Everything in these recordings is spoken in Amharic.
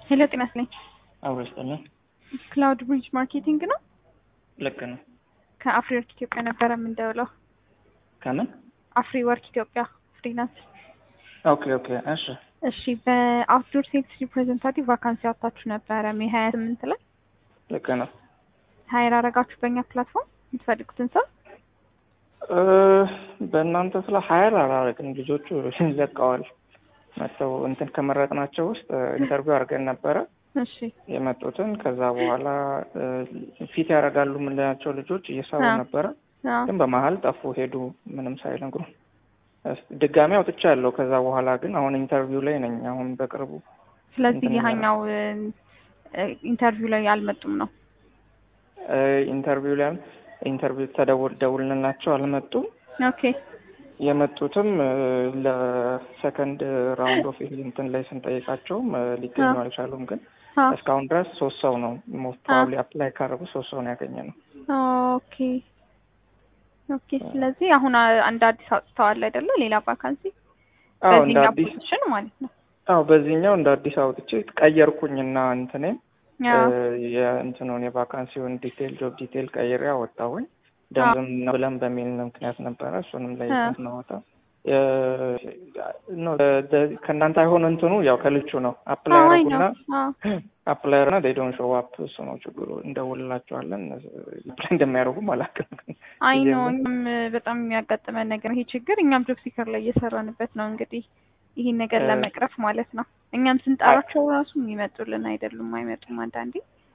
ሄሎ ጤና ይስጥልኝ። አብሮ ይስጥልን። ክላውድ ብሪጅ ማርኬቲንግ ነው። ልክ ነው። ከአፍሪ ወርክ ኢትዮጵያ ነበረ የምንደውለው። ከምን? አፍሪ ወርክ ኢትዮጵያ ፍሪላንስ። ኦኬ ኦኬ። እሺ እሺ በአውትዶር ሴልስ ሪፕሬዘንታቲቭ ቫካንሲ አውጥታችሁ ነበረ ሜይ ሀያ ስምንት ላይ ልክ ነው። ሀይር አረጋችሁ በእኛ ፕላትፎርም የምትፈልጉትን ሰው እ በእናንተ ስለ ሀይር አላረግን ልጆቹ ለቀዋል። መጥተው እንትን ከመረጥናቸው ውስጥ ኢንተርቪው አድርገን ነበረ እሺ የመጡትን። ከዛ በኋላ እ ፊት ያደርጋሉ የምንላቸው ልጆች እየሰሩ አዎ። ነበረ፣ አዎ። ግን በመሀል ጠፉ ሄዱ፣ ምንም ሳይነግሩ። እስ- ድጋሚ አውጥቻለሁ። ከዛ በኋላ ግን አሁን ኢንተርቪው ላይ ነኝ። አሁን በቅርቡ ስለዚህ እንትን ይሀኛው ኢንተርቪው ላይ አልመጡም ነው። እ ኢንተርቪው ላይ ኢንተርቪው ተደውል ደውልንላቸው አልመጡም። ኦኬ የመጡትም እ ለሰከንድ ራውንድ ኦፍ እንትን ላይ ስንጠይቃቸውም እ ሊገኙ አዎ። አልቻሉም። ግን አዎ። እስካሁን ድረስ ሶስት ሰው ነው ሞስት ፕሮባብሊ አፕላይ ካደረጉ ሶስት ሰው ነው ያገኘ ነው። ኦኬ ኦኬ። ስለዚህ አሁን አ- አንድ አዲስ አውጥተዋል አይደለ? ሌላ ቫካንሲ አዎ እንደ በዚህኛው አዲስ ፖዚሽን ማለት ነው። አዎ በዚህኛው እንደ አዲስ አውጥቼ ቀየርኩኝና እንትኔ አዎ። የእንትኑን የቫካንሲውን ዲቴል ጆብ ዲቴል ቀይሬ አወጣሁኝ። ደንብም ነው ብለን በሚል ምክንያት ነበረ። እሱንም ላይ አዎ። ስናወጣ ኖ ከእናንተ አይሆን እንትኑ ያው ከልቹ ነው አፕላይ አዎ አይ ያደረጉና ነው። አዎ አፕላየር እና ዴይ ዶንት ሾው አፕ እሱ ነው ችግሩ። እንደውልላቸዋለን አፕላይ እንደሚያደርጉም አላውቅም። አይ ጊዜም ነው። ነው። እኛም በጣም የሚያጋጥመን ነገር ይሄ ችግር እኛም ጆብ ሲከር ላይ እየሰራንበት ነው። እንግዲህ ይህን ነገር እ- ለመቅረፍ ማለት ነው። እኛም ስንጠራቸው ራሱ የሚመጡልን አይደሉም፣ አይመጡም አንዳንዴ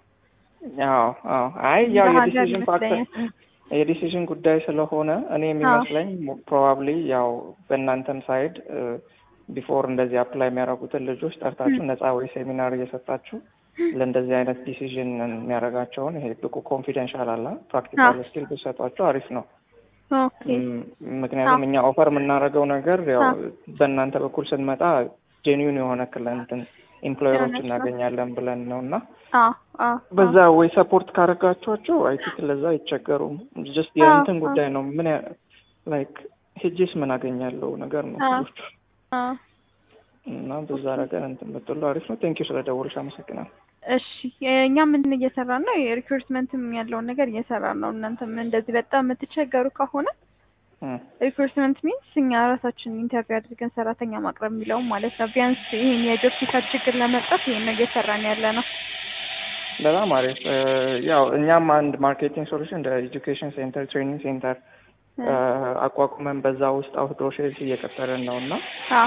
አዎ አዎ። አይ ያው እንደ ሀገር የዲሲዥን ፋክተር ይመስለኛል። የዲሲዥን ጉዳይ ስለሆነ እኔ የሚመስለኝ ፕሮባብሊ ያው በእናንተም ሳይድ ቢፎር እንደዚህ አፕላይ የሚያደርጉትን ልጆች ጠርታችሁ ም። ነፃ ወይ ሴሚናር እየሰጣችሁ ለእንደዚህ አይነት ዲሲዥን የሚያደርጋቸውን ይሄ ብቁ ኮንፊደንሻል አለ ፕራክቲካል ስኪል ብሰጧቸው አሪፍ ነው። ኦኬ ም- ምክንያቱም እኛ ኦፈር የምናደርገው ነገር ያው አዎ። በእናንተ በኩል ስንመጣ ጄኒዩን የሆነ ክለንትን ኤምፕሎየሮች የሆነች ነው። እናገኛለን ብለን ነው እና አዎ አዎ በዛ ወይ ሰፖርት ካደረጋችኋቸው አይ ቲንክ ለዛ አይቸገሩም። ጀስት አዎ፣ የእንትን አዎ። ጉዳይ ነው። ምን ላይክ ሄጄስ ምን አገኛለሁ ነገር ነው አዎ። ልጆቹ አዎ እና በዛ ነገር እንትን ብትሉ አሪፍ ነው። ቴንኪዩ ስለ ደወልሽ አመሰግናለሁ። እሺ እኛ ምን እየሰራን ነው? የሪክሩትመንትም ያለውን ነገር እየሰራን ነው። እናንተም እንደዚህ በጣም የምትቸገሩ ከሆነ እም፣ ሪክሩትመንት ሚንስ እኛ ራሳችን ኢንተርቪው አድርገን ሰራተኛ ማቅረብ የሚለውም ማለት ነው። ቢያንስ ይህን የጆብ ሲከር ችግር ለመቅረፍ ይህን ነው እየሰራን ያለ ነው። በጣም አሪፍ እ፣ ያው እኛም አንድ ማርኬቲንግ ሶሉሽን እንደ ኤጁኬሽን ሴንተር ትሬኒንግ ሴንተር እ፣ አቋቁመን በዛ ውስጥ አውትዶር ሴልስ እየቀጠርን ነው እና አዎ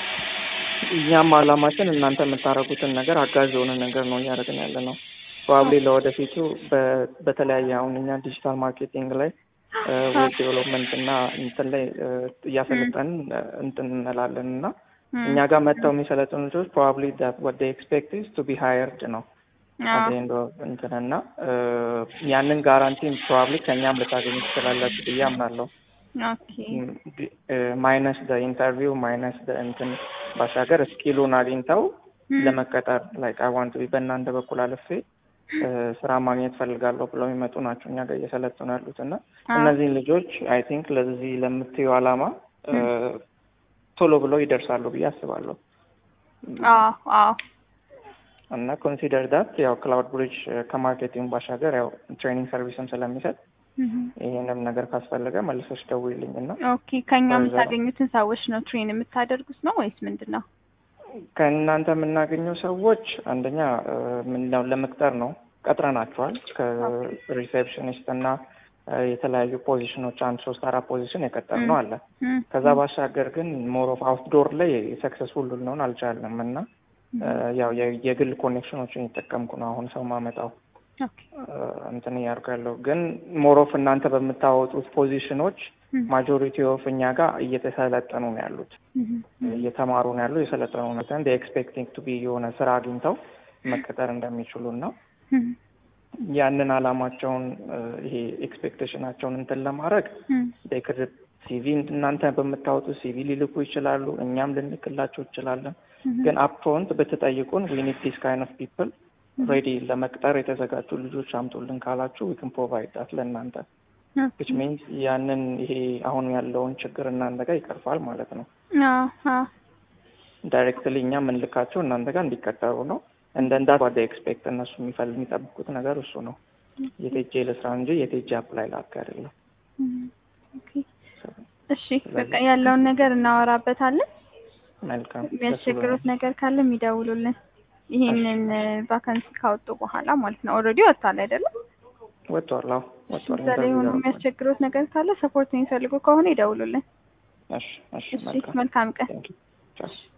እኛም አላማችን እናንተ የምታደርጉትን ነገር አጋዥ የሆነ ነገር ነው እያደረግን ያለ ነው። ፕሮባብሊ ለወደፊቱ በ- በተለያየ አሁን እኛ ዲጂታል ማርኬቲንግ ላይ ዌብ ዴቨሎፕመንት እና እንትን ላይ እ፣ እያሰለጠንን እ፣ እንትን እንላለን እና እም፣ እኛ ጋር መጥተው የሚሰለጥኑ ልጆች ፕሮባብሊ ወደ ኤክስፔክት ኢዝ ቱ ቢ ሃየርድ ነው አዎ አት ኤንድ ኦፍ እንትን እና እ፣ ያንን ጋራንቲ ፕሮባብሊ ከእኛም ልታገኙ ትችላላችሁ ብዬ አምናለሁ። ኦኬ ማይነስ ደ ኢንተርቪው ማይነስ ደ እንትን ባሻገር ስኪሉን አግኝተው እም፣ ለመቀጠር ላይክ አይ ዋንት ቢ በእናንተ በኩል አልፌ እ፣ ስራ ማግኘት ፈልጋለሁ ብለው የሚመጡ ናቸው እኛ ጋር እየሰለጠኑ ያሉት እና አዎ እነዚህን ልጆች አይ ቲንክ ለዚህ ለምትዩ ዓላማ እ፣ ቶሎ ብለው ይደርሳሉ ብዬ አስባለሁ አዎ አዎ እና ኮንሲደር ዳት ያው ክላውድ ብሪጅ ከማርኬቲንግ ባሻገር ያው ትሬኒንግ ሰርቪስም ስለሚሰጥ እም። ይህንም ነገር ካስፈለገ መልሰሽ ደውይልኝ እና ኦኬ ከኛ ከዛ- የምታገኙትን ሰዎች ነው ትሬን የምታደርጉት ነው ወይስ ምንድን ነው? ከእናንተ የምናገኘው ሰዎች አንደኛ እ፣ ምንድነው ለመቅጠር ነው ቀጥረናቸዋል። ከሪሴፕሽኒስት እና እ፣ የተለያዩ ፖዚሽኖች አንድ ሶስት አራት ፖዚሽን የቀጠር ነው አለ። እም፣ ከዛ ባሻገር ግን ሞር ኦፍ አውትዶር ላይ ሰክሰስፉል ልንሆን አልቻለም እና እ፣ ያው የ- የግል ኮኔክሽኖችን እየተጠቀምኩ ነው አሁን ሰው ማመጣው ኦኬ እ፣ እንትን እያደረኩ ያለው ግን ሞር ኦፍ እናንተ በምታወጡት ፖዚሽኖች እም፣ ማጆሪቲ ኦፍ እኛ ጋር እየተሰለጠኑ ነው ያሉት እም፣ እየተማሩ ነው ያሉ የሰለጠኑ ነው ዘንድ ኤክስፔክቲንግ ቱ ቢ የሆነ ስራ አግኝተው መቀጠር እንደሚችሉ እና እም፣ ያንን አላማቸውን እ፣ ይሄ ኤክስፔክቴሽናቸውን እንትን ለማድረግ እም፣ ዴክድ ሲቪ እናንተ በምታወጡት ሲቪ ሊልኩ ይችላሉ። እኛም ልንልክላቸው እንችላለን። እም፣ ግን አፕፍሮንት ብትጠይቁን ዊ ኒድ ዲስ ካይንድ ኦፍ ፒፕል ሬዲ ለመቅጠር የተዘጋጁ ልጆች አምጡልን ካላችሁ ዊ ካን ፕሮቫይድ ዳት ለእናንተ ዊች ሚንስ ያንን ይሄ አሁን ያለውን ችግር እናንተ ጋር ይቀርፋል ማለት ነው። ዳይሬክትሊ እኛ የምንልካቸው እናንተ ጋር እንዲቀጠሩ ነው። እንደ እንዳ ዋደ ኤክስፔክት እነሱ የሚፈል የሚጠብቁት ነገር እሱ ነው። የቴጄ ልስራ እንጂ የቴጄ አፕላይ ላክ አይደለም። ኦኬ እሺ በቃ ያለውን ነገር እናወራበታለን። መልካም የሚያስቸግሩት ነገር ካለ የሚደውሉልን ይሄንን ቫካንሲ ካወጡ በኋላ ማለት ነው። ኦልሬዲ ወጥቷል አይደለም? ወጥቷል። አዎ ወጥቷል። እዛ ላይ ሆኖ የሚያስቸግሩት ነገር ካለ ሰፖርት የሚፈልጉ ከሆነ ይደውሉልን። እሺ እሺ እሺ መልካም መልካም ቀን። ቴንክ ዩ ቻው